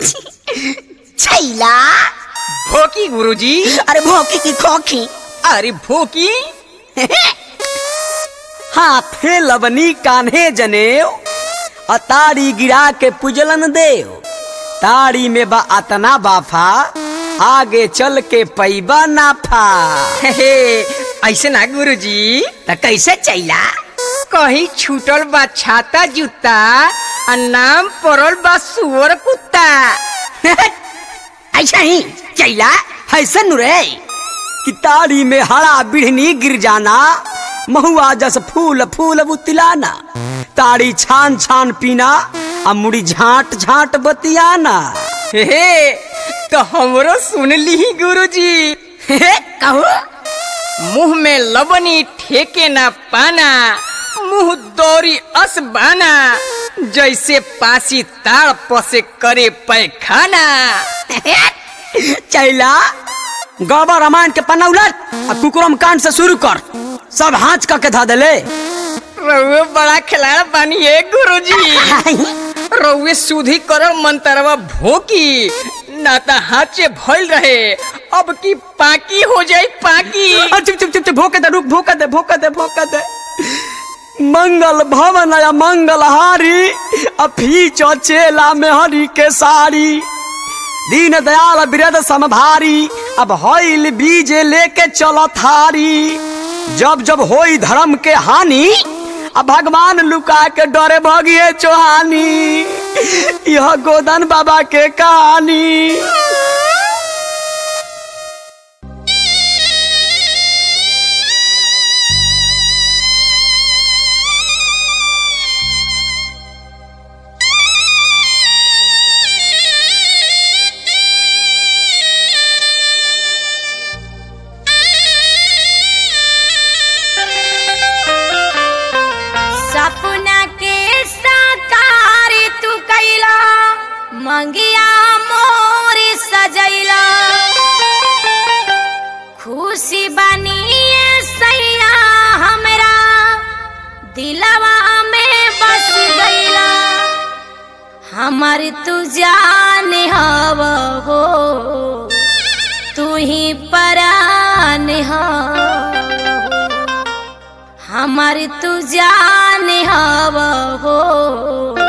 छैला भोकी गुरुजी अरे भौकी की खोखी अरे भोकी हाथे लबनी कान्हे जनेऊ अतारी गिरा के पुजलन देव ताड़ी में बा अतना बाफा आगे चल के पैबा नाफा हे हे, ऐसे ना गुरुजी त कैसे छैला कहीं छूटल बा छाता जूता आ नाम पड़ल बा सुअर कुत्ता ऐसा ही छैला ऐसा नु रे कि ताड़ी में हरा बिढ़नी गिर जाना महुआ जस फूल फूल बुतिलाना ताड़ी छान छान पीना आ मुड़ी झांट झांट बतियाना हे हे, तो हमरो सुन ली गुरुजी कहू मुंह में लबनी ठेके ना पाना मुंह दौरी अस बाना जैसे पासी ताड़ पसे करे पैखाना चैला गौबा रामायण के पन्ना उलट आ कुकुरम कांड से शुरू कर सब हाथ का के धा देले रउए बड़ा खिलाड़ बानी है गुरुजी रउए सुधी कर मंतरवा भोकी ना त हाथ से भइल रहे अब की पाकी हो जाई पाकी आ, चुप चुप चुप चुप भोके दे रुक भोके दे भोके दे भोके दे मंगल भवन या मंगल हारी अफी चेला में हरी के साड़ी दीन दयाल बिरद समभारी अब हईल बीज लेके चलो थारी जब जब होई धर्म के हानि अब भगवान लुका के डरे भगिए चौहानी यह गोदन बाबा के कहानी सपना के साकार तू कैला मंगिया मोर सजैला खुशी बनी सैया हमरा दिलवा में बस गईला हमर तू जान हव हो तू ही परान हव हमार तू जान हव हो